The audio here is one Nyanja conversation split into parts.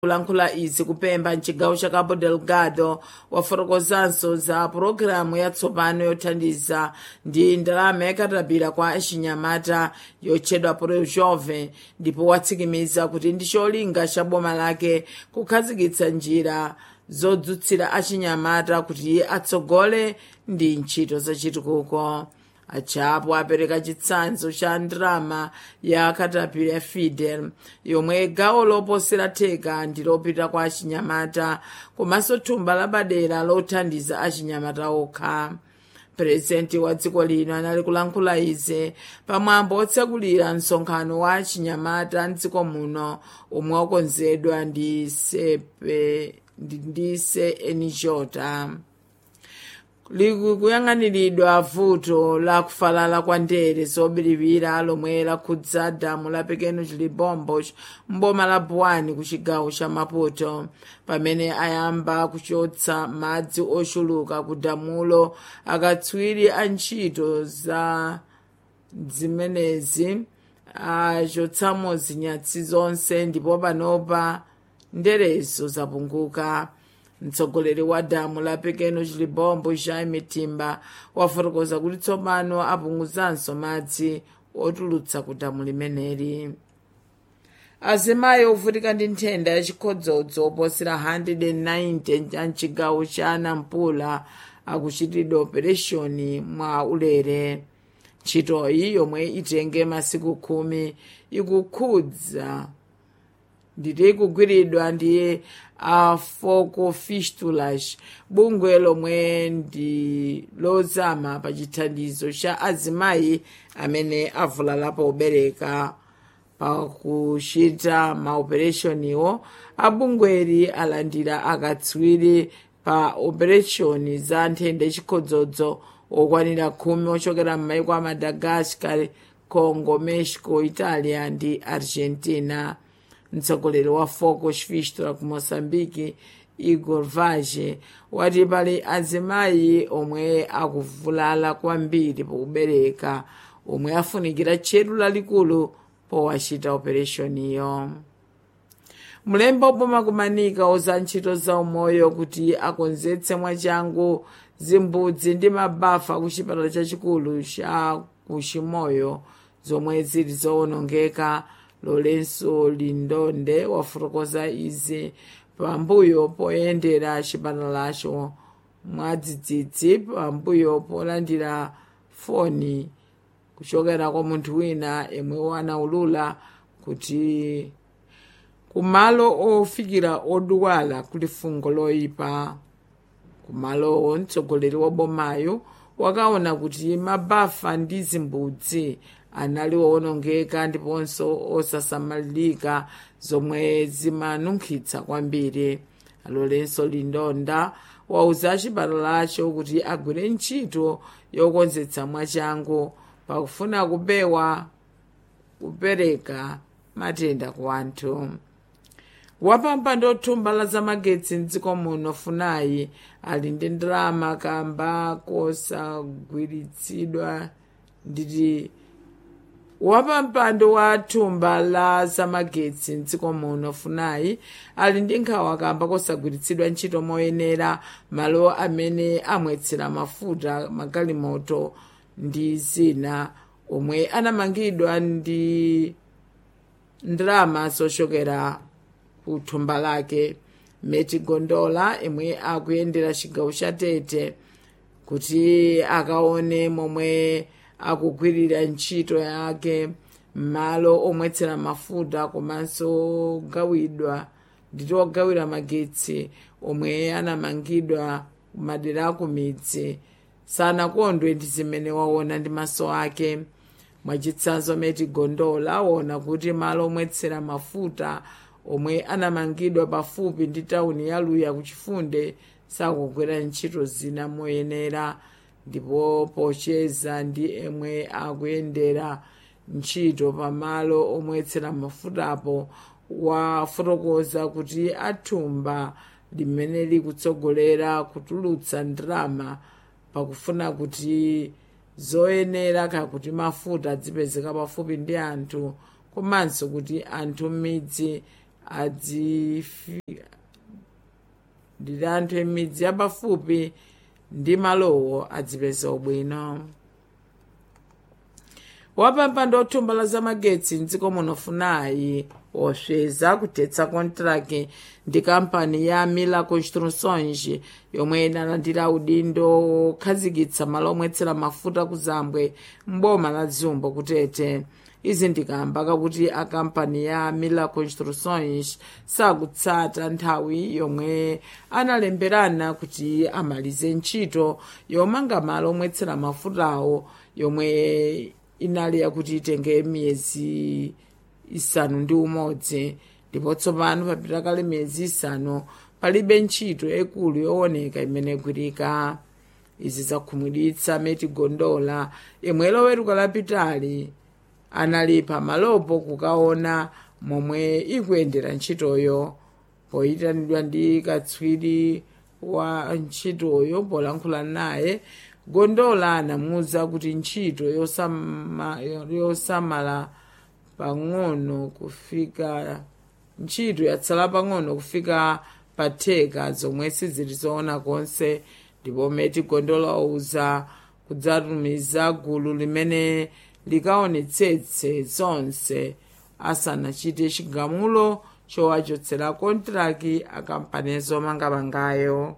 kulankhula izi kupempha mchigawo cha cabo delgado wafotokozanso za pulogalamu yatsopano yothandiza ndi ndalama yakatapira kwa achinyamata yotchedwa pro jovem ndipo watsimikiza kuti ndi cholinga cha boma lake kukhazikitsa njira zodzutsira achinyamata kuti atsogole ndi ntchito zachitukuko achapo apereka chitsanzo cha ndalama ya katapira ya fidel yomwe gawo loposera theka ndi lopita kwa achinyamata komanso thumba lapadera lothandiza achinyamata okha purezidenti wa dziko lino anali kulankhula izi pamwambo otsekulira msonkhano wa achinyamata mdziko muno omwe wakonzedwa ndi sepe ndi se enijota likuyang'aniridwa vuto la kufalala kwa ndere zobiriwira lomwe lakhudza damu la pequeno chilibombo mboma la buwani ku chigawo cha maputo pamene ayamba kuchotsa madzi ochuluka ku damulo akatswiri a ntchito za zimenezi achotsamo zinyatsi zonse ndipo panopa nderezo zapunguka mtsogoleri wa damu la pequeno chilibombo cha mitimba wafotokoza kuti tsopano apunguzanso madzi otulutsa ku damu limeneli azimayi ovutika ndi nthenda yachikhodzodzo oposera 190 a mchigawo cha nampula akuchitidwa opereshoni mwa ulere ntchitoyi yomwe itenge masiku khumi ikukhudza nditi ikugwiridwa ndi a foco fistulas bungwe lomwe ndi lozama pa chithandizo cha azimayi amene avulala pobereka pakuchita maopereshoniwo abungweri alandira akatswiri pa opereshoni za nthenda yachikhodzodzo okwanira khumi ochokera m'maiko a madagascar congo mexico italia ndi argentina mtsogoleri wa foco fistulas ku moçambique igor vage wati pali azimayi omwe akuvulala kwambiri pokubereka omwe afunikira tcheru lalikulu powachita opereshoniyo mlembi oboma kumanika oza ntchito za umoyo kuti akonzetse mwachangu zimbudzi ndi mabafa ku chipatala chachikulu cha kuchimoyo zomwe zili zowonongeka lorenso lindonde wafotokoza izi pambuyo poyendera chipatalacho mwadzidzidzi pambuyo polandira foni kuchokera kwa munthu wina yemwe wanaulula kuti kumalo ofikira odwala kuli fungo loyipa kumalowo mtsogoleri wa bomayo wakaona kuti mabafa ndi zimbudzi anali owonongeka ndiponso osasamalirika zomwe zimanunkhitsa kwambiri alolenso lindonda wauza chipatalacho kuti agwire ntchito yokonzetsa mwachangu pakufuna kupewa kupereka matenda ku anthu wapampando othumba la zamagetsi mdziko muno funayi ali ndi ndalama kamba kosagwiritsidwa nditi wapampando wa thumba la zamagetsi mdziko muno funayi ali ndi nkhawa kamba kosagwiritsidwa ntchito moyenera malo amene amwetsera mafuta magalimoto ndi zina omwe anamangidwa ndi ndalama zochokera ku thumba lake meti gondola imwe akuyendera chigawo cha tete kuti akaone momwe akugwirira ntchito yake m'malo omwetsera mafuta komanso ogawidwa nditi ogawira magetsi omwe anamangidwa madera aku midzi sanakondwe ndi zimene waona ndi maso ake mwachitsanzo meti gondola waona kuti malo omwetsera mafuta omwe anamangidwa pafupi ndi tawuni ya luya kuchifunde sakugwira ntchito zina moyenera ndipo pocheza ndi emwe akuyendera ntchito pamalo omwetsera mafutapo wafotokoza kuti athumba limene likutsogolera kutulutsa ndalama pakufuna kuti zoyenera kakuti mafuta adzipezeka pafupi ndi anthu komanso kuti anthu m'midzi adzifika ndili anthu emidzi yapafupi ndi malowo adzipeza ubwino wapampando othumba za magetsi mdziko muno funayi osweza kuthetsa kontraki ndi kampani ya mila construções yomwe inalandira udindo okhazikitsa malo omwetsera mafuta ku zambwe mboma la dzumbo kutete izi ndikamba kakuti akampani ya mila construções sakutsata nthawi yomwe analemberana kuti amalize ntchito yomanga malo omwetsera mafutawo yomwe inali yakuti itenge miyezi isanu ndi umodzi ndipo tsopano papita kale miyezi isanu palibe ntchito yaikulu yooneka imene igwirika izi zakhumudwitsa meti gondola yemwe loweruka lapitali anali pamalopo kukaona momwe ikuyendera ntchitoyo poyitanidwa ndi katswiri wa ntchitoyo polankhula naye gondola anamuwuza kuti ntchito yosama, yosamala pang'ono kufika ntchito yatsala pang'ono kufika patheka zomwe sizili zoona konse ndipo meti gondola wauza kudzatumiza gulu limene likaonetsetse zonse asanachite chigamulo chowachotsera kontraki akampani zomangamangayo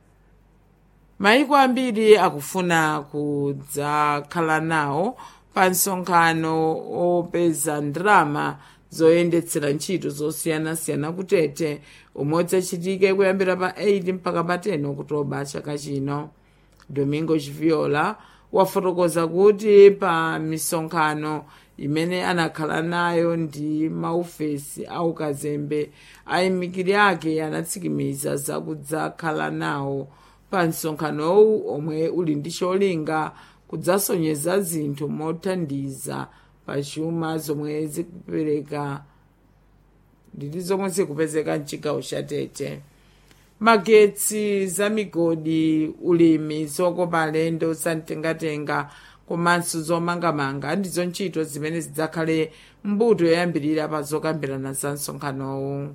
maiko ambiri akufuna kudzakhala nawo pa msonkhano opeza ndalama zoyendetsera ntchito zosiyanasiyana kutete umwe udzachitike kuyambira pa 8 mpaka pa 10 okutoba chaka chino domingo chiviola wafotokoza kuti pa misonkhano imene anakhala nayo ndi maofesi aukazembe ayimikiri ake anatsikimiza zakudzakhala nawo pa msonkhanowu omwe uli ndi cholinga kudzasonyeza zinthu mothandiza pa chuma zomwe zikupereka nditi zomwe zikupezeka mchigawo cha tete magetsi za migodi ulimi zokopa alendo zamtengatenga komanso zomangamanga ndizo ntchito zimene zidzakhale mbuto yoyambirira pa zokambirana za msonkhanowu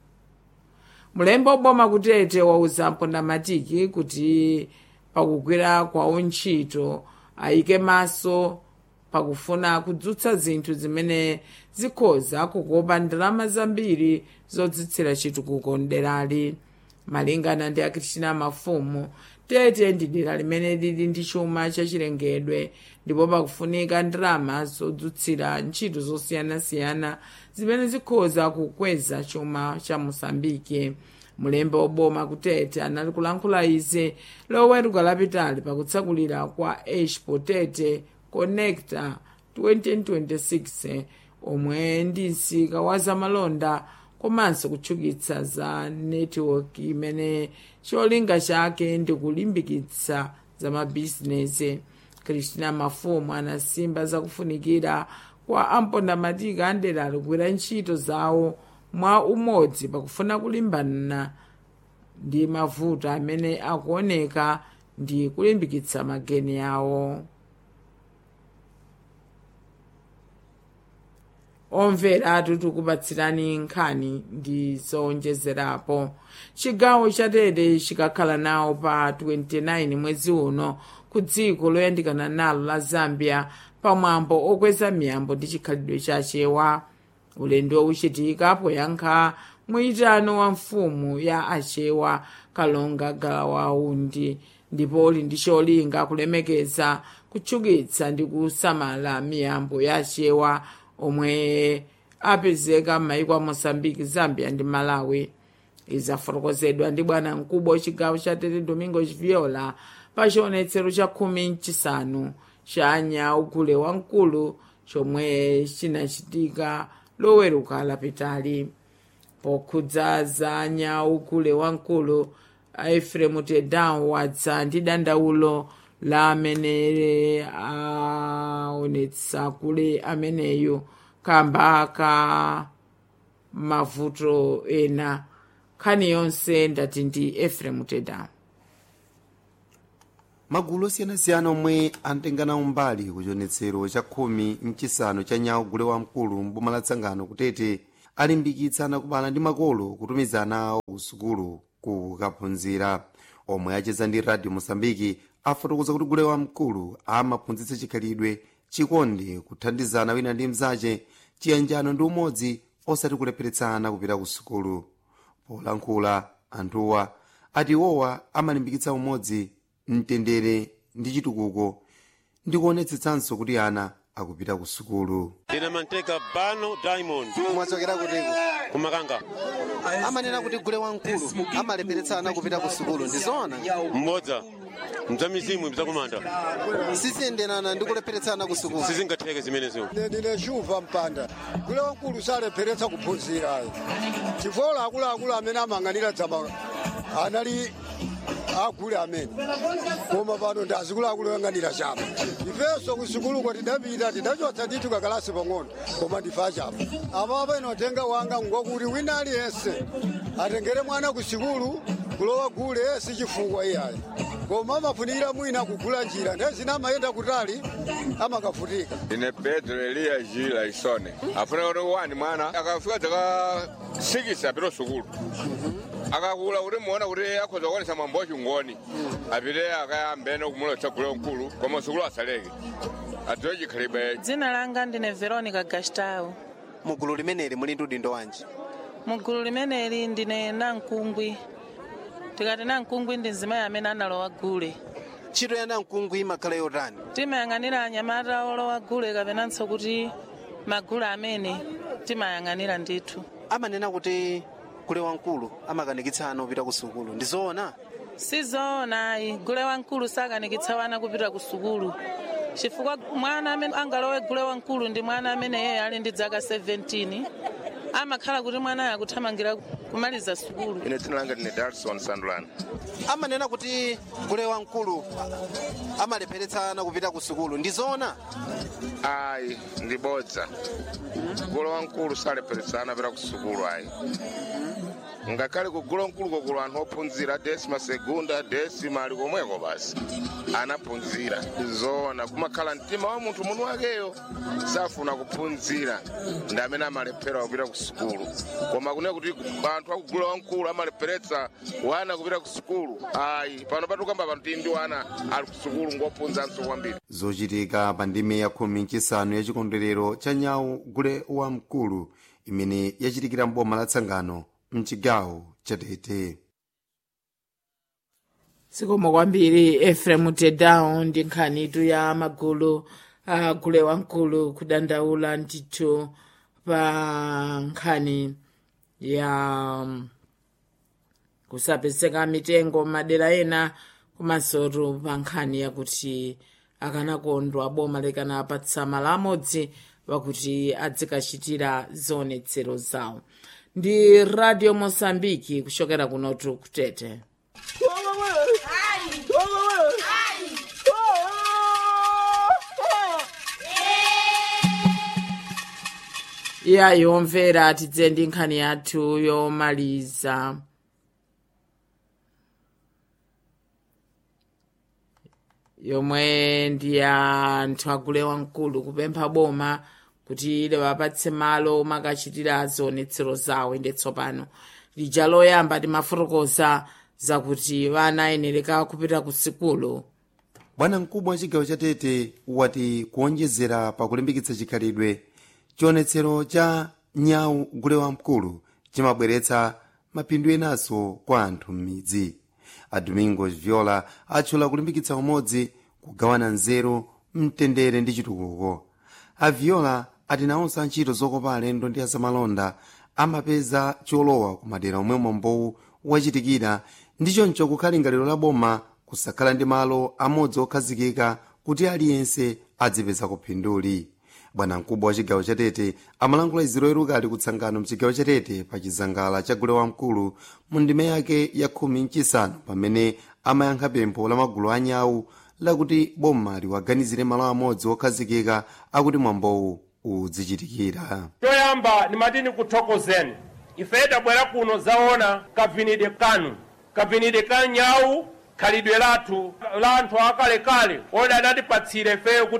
mulembe oboma kutete wauza mpondamatiki kuti pakugwira kwawo ntchito ayike maso pakufuna kudzutsa zinthu zimene zikhoza kukopa ndalama zambiri zodzitsira chitukuko mderali malingana ndi akristiana mafumu tete ndi dera limene lili ndi chuma chachilengedwe ndipo pakufunika ndalama zodzutsira ntchito zosiyanasiyana zimene zikhoza kukweza chuma cha mosambike mulembe oboma kutete anali kulankhula izi loweruka lapitali pakutsakulira kwa expo tete connecta 2026 omwe ndi msika wa zamalonda komanso kutchukitsa za netiweki imene cholinga chake ndi kulimbikitsa za mabizinesi kristina mafumu anasimba zakufunikira kwa ampondamatiki anderali kugwira ntchito zawo mwa umodzi pakufuna kulimbana ndi mavuto amene akuoneka ndi kulimbikitsa mageni awo omvera tikupatsirani nkhani ndi zowonjezerapo chigawo cha tete chikakhala nawo pa 29 mwezi uno ku dziko loyandikana nalo la zambia pamwambo okweza miyambo ndi chikhalidwe chachewa ulendo uchitika poyankha mwitano wa mfumu ya achewa kalonga galawaundi ndipo uli ndi cholinga kulemekeza kutchukitsa ndi kusamala miyambo ya achewa omwe apezeka m'mayiko a moçambique zambia ndi malawi izafotokozedwa ndi bwana mkubwa wachigawo cha tete domingo viola pa chionetsero cha khumi mchisanu cha nyaugule wamkulu chomwe chinachitika loweruka lapitali pokhudza za nyaugule wamkulu efremu tedan wadza ndi dandaulo la amene aonetsa kule ameneyo kamba ka mavuto ena nkhani yonse ndati ndi efremu tedan magulu osiyanasiyana omwe amtengana umbali kuchionetsero cha khumi mchisanu cha nyawo gule wamkulu mboma la tsangano kutete alimbikitsa anakubala ndi makolo kutumiza ana awo ku sukulu kukaphunzira omwe acheza ndi radio mosambiki afotokoza kuti gule wamkulu amaphunzitsa chikhalidwe chikondi kuthandizana wina ndi mzace chiyanjano ndi umodzi osati kulepheretsana kupita ku sukulu polankhula anthuwa ati iwowa amalimbikitsa umodzi mtendere ndi chitukuko ndi kuonetsetsanso kuti ana akupita ku sukulu ndine manteka bano diamond mwachokera kutiko kumakanga amanena kuti gule wamkulu amalepheretsana kupita ku sukulu ndizoona mmodza mdzamizimu mdzakumanda siziyenderana ndi kulepheretsana ku sukulu sizingatheke zimenezo ndine shuva mpanda gule wamkulu salepheretsa kuphunzira ayi chifukwa akuluakulu amene amang'anira dzama anali agule amene koma pano ndi azikuluakulu oyang'anira chapa ifenso kusukuluko tidapita tidachotsa ndithu kakalasi pang'ono koma ndife achapa apapa inotenga wanga ngwakuti wina aliyense atengere mwana ku sukulu kulowa gule si chifukwa iyayi koma amafunikira mwina kugula njira ndiye zina amayenda kutali amakafutika ine pedro eliya jila isone afuna kuti wani mwana akafika dzaka sikisi apita sukulu akakula kuti muona kuti akhoza kuonesa mwambo wachingoni apite akayambene kumulotsa gule mkulu koma sukulu asaleke adziwe chikhalidwe dzina langa ndine veronica gastau mugulu limeneli muli ndi udindo wanji mugulu limeneli ndine namkungwi tikati namkungwi ndi mzimayi amene analowa gule ntchito ya namkungwi imakhala yotani timayang'anira anyamata olowa gule kapenanso kuti magulu amene timayang'anira ndithu amanena kuti gule wamkulu amakanikitsa ana kupita ku sukulu ndizoona sizoona ayi gule wamkulu sakanikitsa wana kupita ku sukulu chifukwa mwana amene angalowe gule wamkulu ndi mwana amene yeye ali ndi zaka 17 amakhala kuti mwanayo akuthamangira kumaliza sukulu ine dzina langa ndine darson sandulani amanena kuti gule wamkulu amalepheretsa ana kupita ku sukulu ndizoona ayi ndibodza gule wamkulu salepheretsana apita ku sukulu ayi ngakhale kugula mkulu kugula anthu ophunzira desima segunda desima ali komweko basi anaphunzira zoona kumakhala mtima wa munthu munthu wakeyo safuna kuphunzira ndi amene amalephera kupita ku sukulu koma kunena kuti anthu akugula wamkulu amalepheretsa wana kupita ku sukulu ayi pano patukamba pano tili ndi wana ali ku sukulu ngophunzanso kwambiri zochitika pa ndime ya khumi nchisanu ya chikondwerero cha nyawu gule wamkulu imene yachitikira mboma la tsangano mchigawo cha tete sikomo kwambiri efrem tedown ndi nkhanitu ya magulu a gule wamkulu kudandaula ndithu pa nkhani ya um, kusapezeka mitengo madera ena komansotu pa nkhani yakuti akanakondwa boma lekana apatsa malo amodzi wakuti adzikachitira zionetsero zawo ndi radio mosambiki kuchokera kunotu kutete iya yomvera tidze ndi nkhani yathu yomaliza yomwe ndi ya anthu agule wamkulu kupempha boma kuti liwapatse malo makachitira zionetsero zawo inde tsopano lija loyamba timafotokoza zakuti vana ayenereka kupita ku sikulu bwana mkubwa wa chigawo cha tete wati kuonjezera pa kulimbikitsa chikhalidwe chionetsero cha nyawu gule wamkulu chimabweretsa mapindu enanso kwa anthu m'midzi a domingos viola atchula kulimbikitsa umodzi kugawana nzeru mtendere ndi chitukuko a viola ati nawonso antchito zokopa alendo ndi azamalonda amapeza cholowa ku madera omwe mwambowu wachitikira ndi choncho kukhala lingaliro la boma kusakhala ndi malo amodzi okhazikika kuti aliyense adzipeza phinduli bwana mkubwa wa chigawo cha tete amalankhula iziro eruka ali kutsangano mchigawo cha tete pa chizangala cha gule wamkulu mu ndime yake ya khumi mchisanu pamene amayankha pempho la magulu anyawu lakuti boma liwaganizire malo amodzi okhazikika akuti mwambowu udzichitikira choyamba ndimatini kuthokozeni ife tabwera kuno zaona kavinide kanu kavinide ka nyawu khalidwe lathu la anthu akalekale odi adatipatsira ifeyo kuti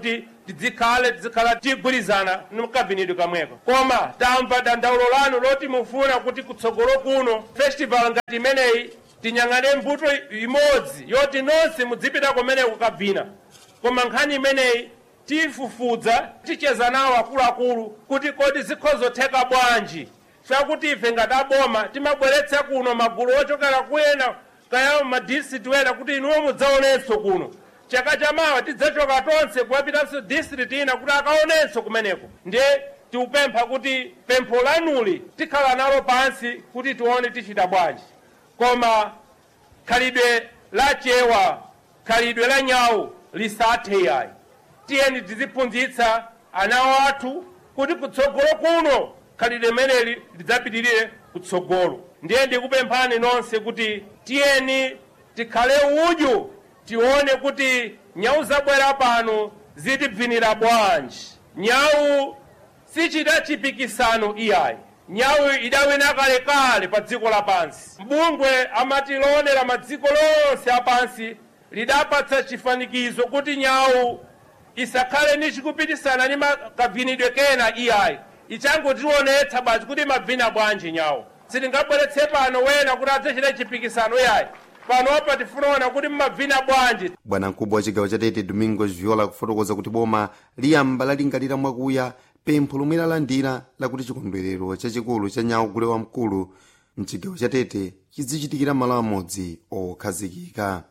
tidzikhale tizikhala tigwirizana mkabinidwe kamweko koma tamva dandaulo lanu loti mufuna kuti kutsogolo kuno festival ngati imeneyi tinyang'ane mbuto imodzi yoti nonse mudzipita kumene kukabvina koma nkhani imeneyi tifufudza ticheza nawo akuluakulu kuti kodi zikhozotheka bwanji chakuti ife ngati aboma timabweretsa kuno magulu ochokera kuyena kaya madistrict wena kuti inuwo mudzaonenso kuno chaka chamawa tidzachoka tonse kuwapitanso district ina kuti akaonenso kumeneko ndiye tikupempha kuti pempho lanuli tikhala nalo pansi kuti tione tichita bwanji koma khalidwe la chewa khalidwe la nyawu lisathe yayi tiyeni tiziphunzitsa ana athu kuti kutsogolo kuno khalidwe limeneli lidzapitirire kutsogolo ndiye ndikupemphani nonse kuti tiyeni tikhale udyu tione kuti nyawu zabwera pano zitibvinira bwanji nyawu sichita chipikisano iyayi nyawu idawina kalekale pa dziko lapansi mbungwe amatilonera madziko lonse apansi lidapatsa chifanikizo kuti nyawu isakhale ni chikupitisana ni makabvinidwe kena iyayi ichangotionetsa basi kuti mabvina bwanji nyawu sitingabweretse pano wena kuti adzachita chipikisano iyayi panopa tifunaona kuti mmabvina bwanji bwanamkubwa wa chigawo cha tete domingos viola kufotokoza kuti boma liyamba lalingalira mwakuya pempho lomwe lalandira lakuti chikondwerero chachikulu cha nyawu gule wamkulu mchigawo cha tete chizichitikira malo amodzi okhazikika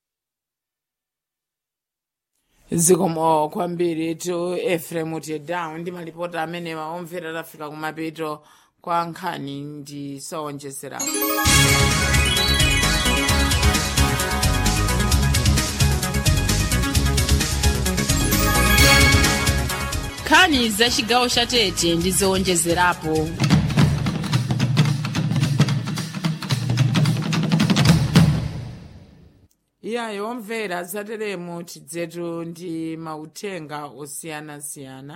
zikomo kwambiri tu efrem tedown ndi malipota amene waomvera tafika kumapeto kwa nkhani ndi sowonjezera nkhani za chigawo cha tete ndi zowonjezerapo iyayo omvera zateremo tidzetu ndi mauthenga osiyanasiyana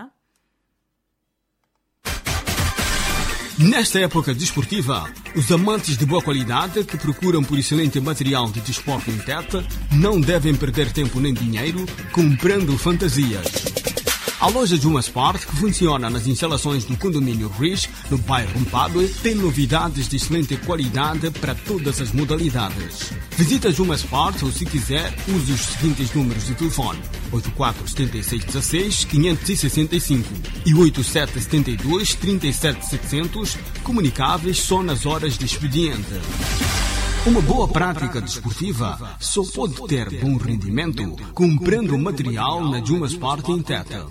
Nesta época desportiva, os amantes de boa qualidade que procuram por excelente material de desporto em teta não devem perder tempo nem dinheiro comprando fantasias. A loja Juma Sport, que funciona nas instalações do condomínio Rich, no bairro Mpadue, tem novidades de excelente qualidade para todas as modalidades. Visita Juma Sport ou, se quiser, use os seguintes números de telefone: 847616-565 e 8772-37700, comunicáveis só nas horas de expediente. Uma boa prática desportiva só pode ter bom rendimento comprando material na Juma Sport em Teta.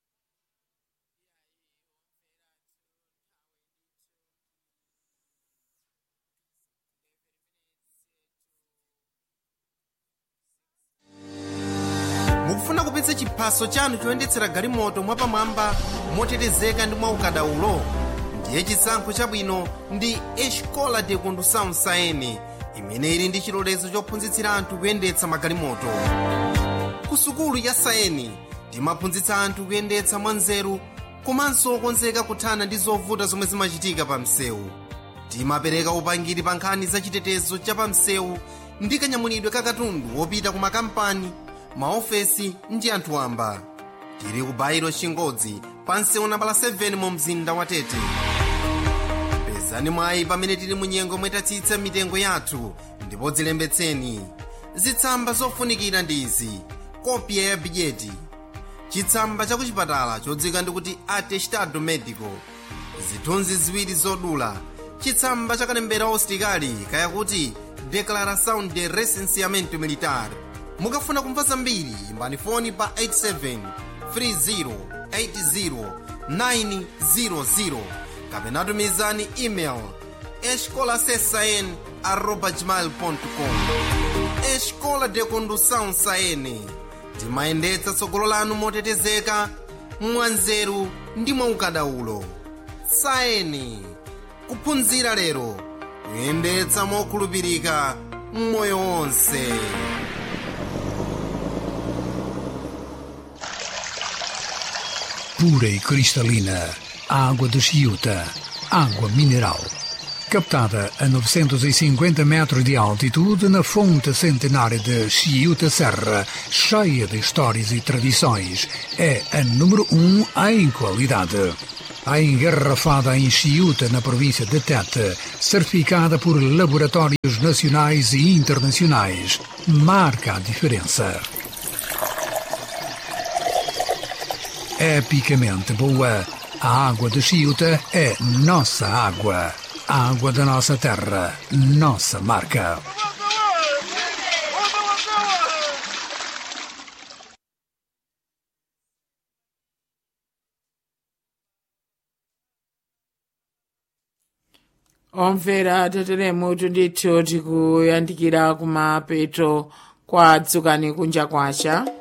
mukufuna kupitsa chiphaso chanu choyendetsera galimoto mwapamwamba motetezeka ndi mwaukadaulo ndiye chisankho chabwino ndi escola de condução saene imene ili ndi chilolezo chophunzitsira anthu kuyendetsa magalimoto ku sukulu ya saeni timaphunzitsa anthu kuyendetsa mwanzeru komanso okonzeka kuthana ndi zovuta zomwe zimachitika pa msewu timapereka upangiri pa nkhani za chitetezo cha pa msewu ndi kanyamulidwe ka katundu wopita ku makampani maofesi ndi anthu wamba tili ku bairo chingodzi pa msewu nambala 7 mu mzinda wa tete pezani mwayi pamene tili mu nyengo mwetatsitsa mitengo yathu ndipo dzilembetseni zitsamba zofunikira ndi izi kopya ya bidyeti chitsamba cha kuchipatala chodzika ndikuti atestado medico zithunzi ziwiri zodula chitsamba cha kalembera ositikali kayakuti declaração de recenseamento militar mukafuna kumva zambiri imbani foni pa 87 30 80 kapena tumizani email escolasesn arroba gmail com escola de condução saene timayendetsa tsogolo lanu motetezeka mwanzeru ndi mwaukadaulo saeni kuphunzira lero kuyendetsa mokhulupirika mmoyo wonse pura e cristalina, água de Chiuta, água mineral. captada a 950 metros de altitude na fonte centenária de Chiuta Serra, cheia de histórias e tradições, é a número um em qualidade. A engarrafada em Chiuta, na província de Tete, certificada por laboratórios nacionais e internacionais, marca a diferença. Epicamente boa, a água de Chiuta é nossa água. A água da nossa terra, nossa marca. omvera tateremu tundithu tikuyandikira kumapeto kwa dzukani kunja kwacha